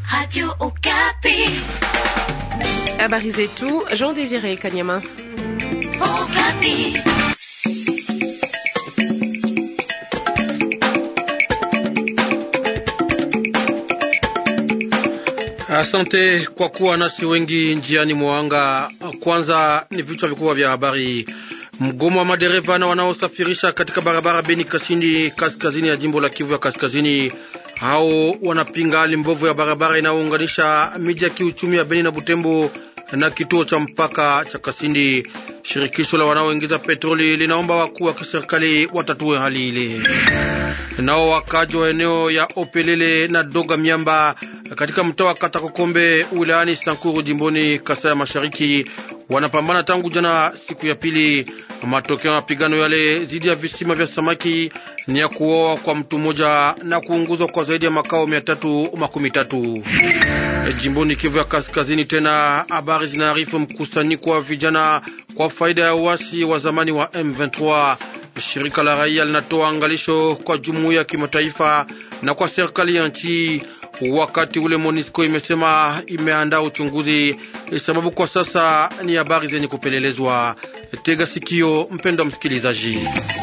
Radio Okapi. Habari zetu Jean Désiré Kanyama. Okapi. Asante kwa kuwa nasi wengi njiani mwanga. Kwanza ni vichwa vikubwa vya habari. Mgomo wa madereva na wanaosafirisha katika barabara Beni Kasindi, kaskazini ya jimbo la Kivu ya Kaskazini, hao wanapinga hali mbovu ya barabara inayounganisha miji ya kiuchumi ya Beni na Butembo na kituo cha mpaka cha Kasindi. Shirikisho la wanaoingiza petroli linaomba wakuu wa kiserikali watatue hali ile. Nao wakaji wa eneo ya Opelele na Doga Miamba katika mtaa wa Katakokombe wilayani Sankuru jimboni Kasai ya Mashariki wanapambana tangu jana siku ya pili. Matokeo ya mapigano yale dhidi ya visima vya samaki ni ya kuoa kwa mtu mmoja na kuunguzwa kwa zaidi ya makao mia tatu makumi tatu. Jimboni Kivu ya Kaskazini, tena habari zinaarifu mkusanyiko wa vijana kwa faida ya uasi wa zamani wa M23. Shirika la raia linatoa angalisho kwa jumuiya ya kimataifa na kwa serikali ya nchi. Wakati ule MONUSCO imesema imeandaa uchunguzi, sababu kwa sasa ni habari zenye kupelelezwa. Tega sikio, mpendwa msikilizaji.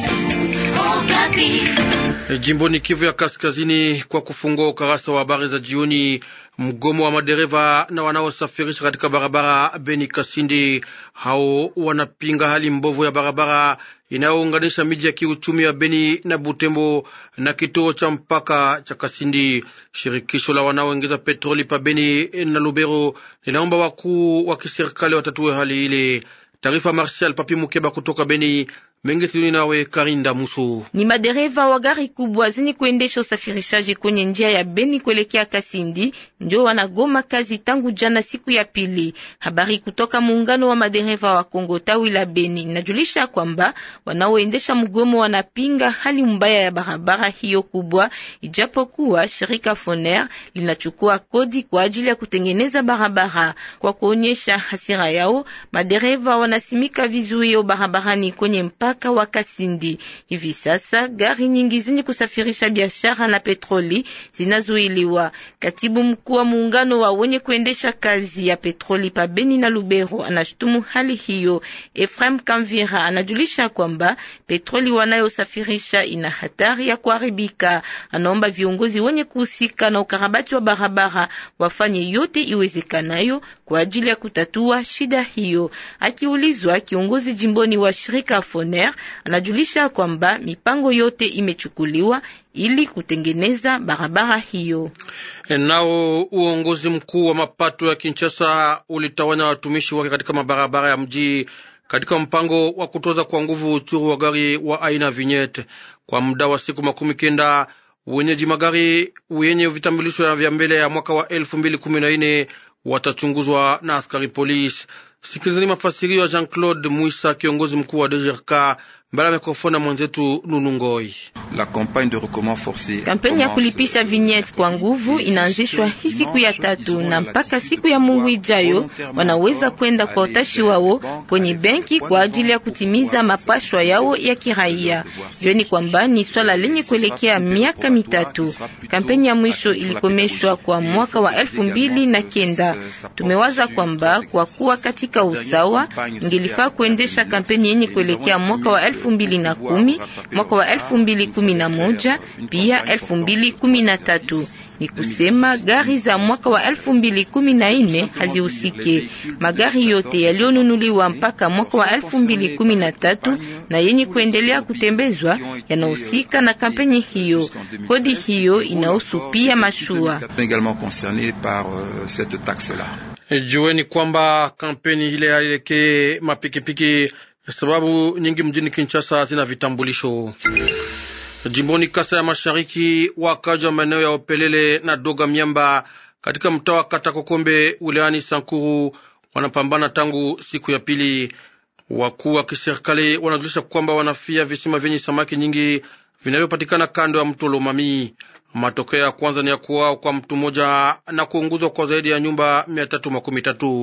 Jimboni Kivu ya Kaskazini, kwa kufungua ukarasa wa habari za jioni, mgomo wa madereva na wanaosafirisha katika barabara Beni Kasindi, hao wanapinga hali mbovu ya barabara inayounganisha miji ya kiuchumi ya Beni na Butembo na kituo cha mpaka cha Kasindi. Shirikisho la wanaoingiza petroli pa Beni na Lubero linaomba wakuu wa kiserikali watatue hali ile. Taarifa Marshal Papi Mukeba kutoka Beni. Mengi siduni nawe Karinda Muso. Ni madereva wa gari kubwa zenye kuendesha usafirishaji kwenye njia ya Beni kuelekea Kasindi ndio wanagoma kazi tangu jana siku ya pili. Habari kutoka muungano wa madereva wa Kongo tawi la Beni inajulisha kwamba wanaoendesha mgomo wanapinga hali mbaya ya barabara hiyo kubwa, ijapokuwa shirika Foner linachukua kodi kwa ajili ya kutengeneza barabara. Kwa kuonyesha hasira yao, madereva wanasimika vizuio barabarani kwenye mpaka wa Kasindi. Hivi sasa gari nyingi zenye kusafirisha biashara na petroli zinazuiliwa. Katibu mkuu wa muungano wa wenye kuendesha kazi ya petroli pa Beni na Lubero anashutumu hali hiyo. Efrem Kamvira anajulisha kwamba petroli wanayosafirisha ina hatari ya kuharibika. Anaomba viongozi wenye kuhusika na ukarabati wa barabara wafanye yote iwezekanayo kwa ajili ya kutatua shida hiyo. Akiulizwa, kiongozi jimboni wa shirika Foner anajulisha kwamba mipango yote imechukuliwa ili kutengeneza barabara hiyo. Nao uongozi mkuu wa mapato ya Kinshasa ulitawanya watumishi wake katika mabarabara ya mji katika mpango wa kutoza kwa nguvu uchuru wa gari wa aina vignette kwa muda wa siku makumi kenda. Wenyeji magari wenye vitambulisho vya mbele ya mwaka wa elfu mbili kumi na nne watachunguzwa na askari polisi. Sikilizani mafasirio ya Jean Claude Mwisa, kiongozi mkuu wa DGRK mbele ya mikrofoni ya mwenzetu Nunu Ngoi. Kampeni ya kulipisha vignette kwa nguvu inaanzishwa hii siku ya tatu na mpaka siku ya Mungu ijayo, wanaweza kwenda kwa utashi wao kwenye benki kwa ajili ya kutimiza mapashwa yao ya kiraia. Jueni kwamba ni swala lenye kuelekea miaka mitatu. Kampeni ya mwisho ilikomeshwa kwa mwaka wa elfu mbili na kenda. Tumewaza kwamba kwa kuwa katika usawa, ingelifaa kuendesha kampeni yenye kuelekea mwaka wa elfu mbili na kumi, mwaka wa elfu mbili kumi na moja pia elfu mbili kumi na tatu. Ni kusema gari za mwaka wa elfu mbili kumi na nne hazihusike. Magari yote yaliyonunuliwa mpaka mwaka wa elfu mbili kumi na tatu na yenye kuendelea kutembezwa yanahusika na kampeni hiyo. Kodi hiyo inahusu pia mashua. Jueni kwamba kampeni ile yaelekee mapikipiki sababu nyingi mjini Kinshasa zina vitambulisho. Jimboni Kasa ya Mashariki, wakaji wa maeneo ya Opelele na Doga Miamba katika mtaa wa Katakokombe wilayani Sankuru wanapambana tangu siku ya pili. Wakuu wa kiserikali wanajulisha kwamba wanafia visima vyenye samaki nyingi vinavyopatikana kando ya mto Lomami. Matokeo ya kwanza ni ya kuwao kwa mtu mmoja na kuunguzwa kwa zaidi ya nyumba mia tatu makumi tatu.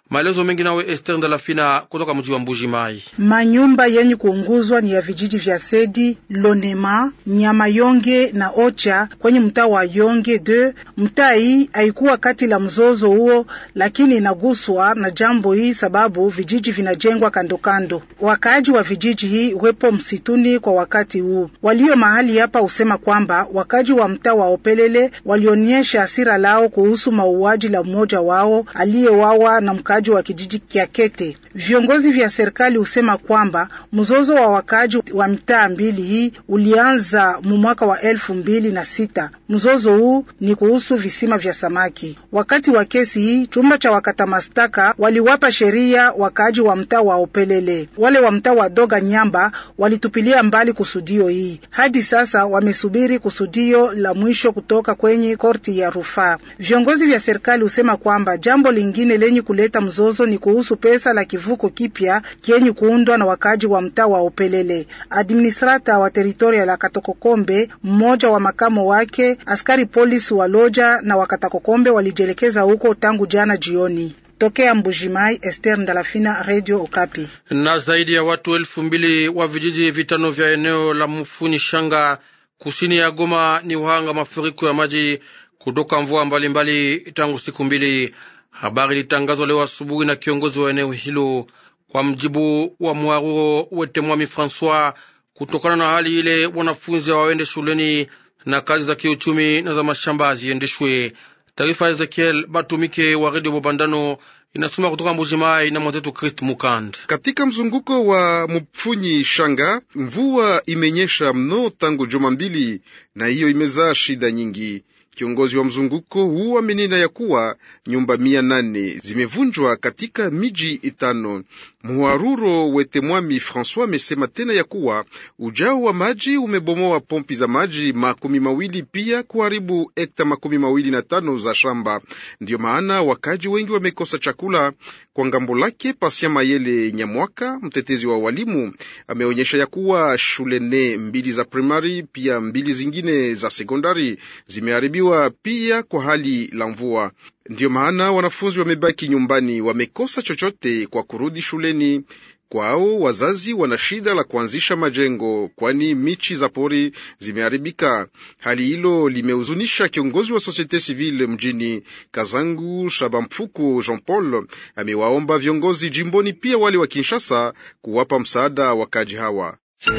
Maelezo mengi nawe Esther Ndalafina kutoka mji wa Mbuji Mai. Manyumba yenye kuunguzwa ni ya vijiji vya Sedi, Lonema, Nyama Yonge na Ocha kwenye mtaa wa Yonge de. Mtaa hii haikuwa kati la mzozo huo, lakini inaguswa na jambo hii sababu vijiji vinajengwa kando kando. Wakaaji wa vijiji hii wepo msituni kwa wakati huu. Walio mahali hapa husema kwamba wakaaji wa mtaa wa Opelele walionyesha hasira lao kuhusu mauaji la mmoja wao aliyewawa na mkaaji wa kijiji kya Kete. Viongozi vya serikali husema kwamba mzozo wa wakaaji wa mitaa mbili hii ulianza mu mwaka wa elfu mbili na sita. Mzozo huu ni kuhusu visima vya samaki. Wakati wa kesi hii, chumba cha wakata mastaka waliwapa sheria wakaaji wa mtaa wa Opelele. Wale wa mtaa wa Doga Nyamba walitupilia mbali kusudio hii. Hadi sasa wamesubiri kusudio la mwisho kutoka kwenye korti ya rufaa. Viongozi vya serikali husema kwamba jambo lingine lenye kuleta mzozo ni kuhusu pesa la kivuko kipya kienye kuundwa na wakaaji wa mtaa wa Opelele. Administrata wa teritoria la Katokokombe, mmoja wa makamo wake, askari polisi wa Loja na Wakatakokombe walijielekeza huko tangu jana jioni. Tokea Mbujimai, Esther Ndalafina, Radio Okapi. Na zaidi ya watu elfu mbili wa vijiji vitano vya eneo la Mufuni Shanga kusini ya Goma ni uhanga mafuriko ya maji kutoka mvua mbalimbali tangu siku mbili. Habari ilitangazwa leo asubuhi na kiongozi wa eneo hilo. Kwa mjibu wa Mwaruro Wetemwami Francois, kutokana na hali ile, wanafunzi hawaende shuleni na kazi za kiuchumi na za mashamba ziendeshwe. Taarifa ya Ezekiel Batumike wa redio Bobandano inasoma kutoka Mbujimai na mwenzetu Christ Mukand. Katika mzunguko wa Mupfunyi Shanga, mvua imenyesha mno tangu juma mbili, na hiyo imezaa shida nyingi. Kiongozi wa mzunguko huu amenena ya kuwa nyumba mia nane zimevunjwa katika miji itano. Muharuro Wetemwami Francois amesema tena ya kuwa ujao wa maji umebomoa pompi za maji makumi mawili pia kuharibu hekta makumi mawili na tano za shamba. Ndiyo maana wakaji wengi wamekosa chakula. Kwa ngambo lake, Pasia Mayele Nyamwaka, mtetezi wa walimu, ameonyesha ya kuwa shule nne mbili za primari pia mbili zingine za sekondari zimeharibiwa pia kwa hali la mvua. Ndiyo maana wanafunzi wamebaki nyumbani, wamekosa chochote kwa kurudi shuleni. Kwao wazazi wana shida la kuanzisha majengo, kwani michi za pori zimeharibika. Hali hilo limehuzunisha kiongozi wa Societe Civile mjini Kazangu, Shabamfuku Jean Paul. Amewaomba viongozi jimboni pia wale wa Kinshasa kuwapa msaada wakaji hawa.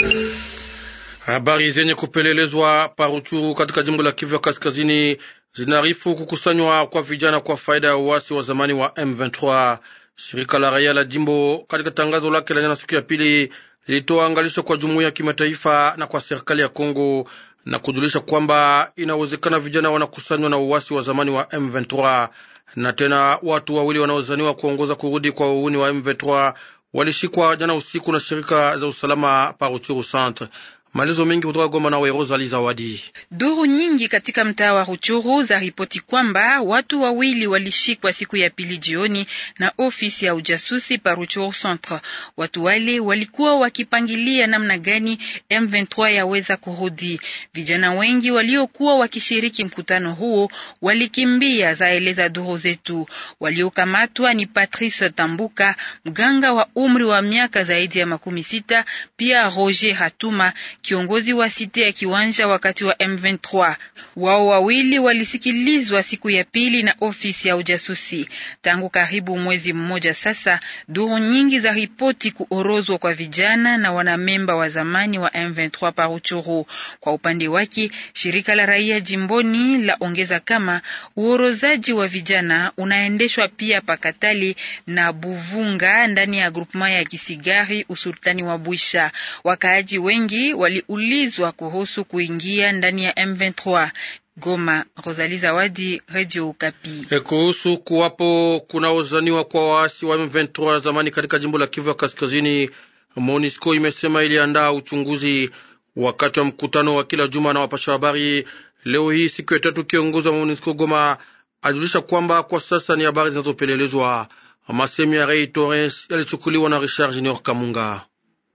Habari zenye kupelelezwa Paruchuru katika jimbo la Kivu ya Kaskazini zinaarifu kukusanywa kwa vijana kwa faida ya uasi wa zamani wa M23. Shirika la raia la jimbo katika tangazo lake la jana siku ya pili lilitoa angalisho kwa jumuiya ya kimataifa na kwa serikali ya Kongo na kujulisha kwamba inawezekana vijana wanakusanywa na uasi wa zamani wa M23. Na tena watu wawili wanaozaniwa kuongoza kurudi kwa uuni wa M23 walishikwa jana usiku na shirika za usalama Paruchuru Centre. Maelezo mengi kutoka Goma na Rosalie Zawadi. Duru nyingi katika mtaa wa Ruchuru za ripoti kwamba watu wawili walishikwa siku ya pili jioni na ofisi ya ujasusi pa Ruchuru Centre. Watu wale walikuwa wakipangilia namna gani M23 yaweza kurudi. Vijana wengi waliokuwa wakishiriki mkutano huo walikimbia, zaeleza duru zetu. Waliokamatwa ni Patrice Tambuka, mganga wa umri wa miaka zaidi ya makumi sita, pia Roger Hatuma kiongozi wa site ya kiwanja wakati wa M23. Wao wawili walisikilizwa siku ya pili na ofisi ya ujasusi. Tangu karibu mwezi mmoja sasa, duru nyingi za ripoti kuorozwa kwa vijana na wanamemba wa zamani wa M23 Paruchuru. Kwa upande wake, shirika la raia jimboni la ongeza kama uorozaji wa vijana unaendeshwa pia Pakatali na Buvunga ndani ya grupema ya Kisigari usultani wa Bwisha. Wakaaji wengi waliulizwa kuhusu kuingia ndani ya M23. Goma, Rosalie Zawadi, Radio Okapi. E, kuhusu kuwapo kunaozaniwa kwa waasi wa M23 zamani katika jimbo la Kivu ya Kaskazini, MONUSCO imesema iliandaa uchunguzi wakati wa mkutano wa kila juma na wapasha habari leo hii siku ya tatu. Kiongozi wa MONUSCO Goma alijulisha kwamba kwa sasa ni habari zinazopelelezwa. Masemi ya Rei Torres yalichukuliwa na Richard Junior Kamunga.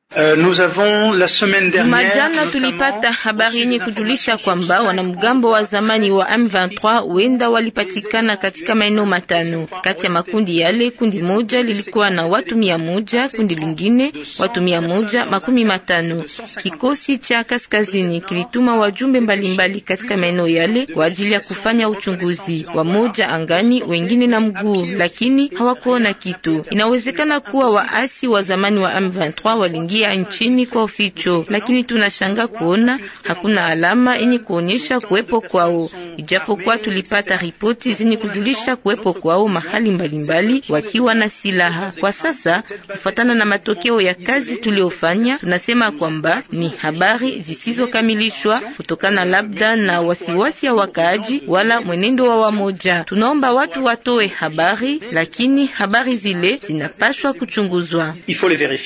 Jumajana tulipata habari yenye kujulisha kwamba wanamgambo wa zamani wa M23 wenda walipatikana katika maeneo matano. Kati ya makundi yale, kundi moja lilikuwa na watu mia moja, kundi lingine watu mia moja makumi matano. Kikosi cha kaskazini kilituma wajumbe mbalimbali mbali katika maeneo yale kwa ajili ya kufanya uchunguzi, wamoja angani, wengine na mguu, lakini hawakuona kitu. Inawezekana kuwa waasi wa zamani wa M23 waliingia nchini kwa uficho, lakini tunashanga kuona hakuna alama yenye kuonyesha kuwepo kwao, ijapokuwa tulipata ripoti zenye kujulisha kuwepo kwao mahali mbalimbali mbali, wakiwa na silaha. Kwa sasa, kufuatana na matokeo ya kazi tuliofanya, tunasema kwamba ni habari zisizokamilishwa kutokana labda na wasiwasi ya wakaaji wala mwenendo wa wamoja. Tunaomba watu watoe habari, lakini habari zile zinapashwa kuchunguzwa.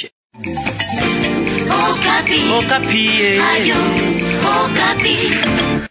Okapi. Okapi. Radio Okapi.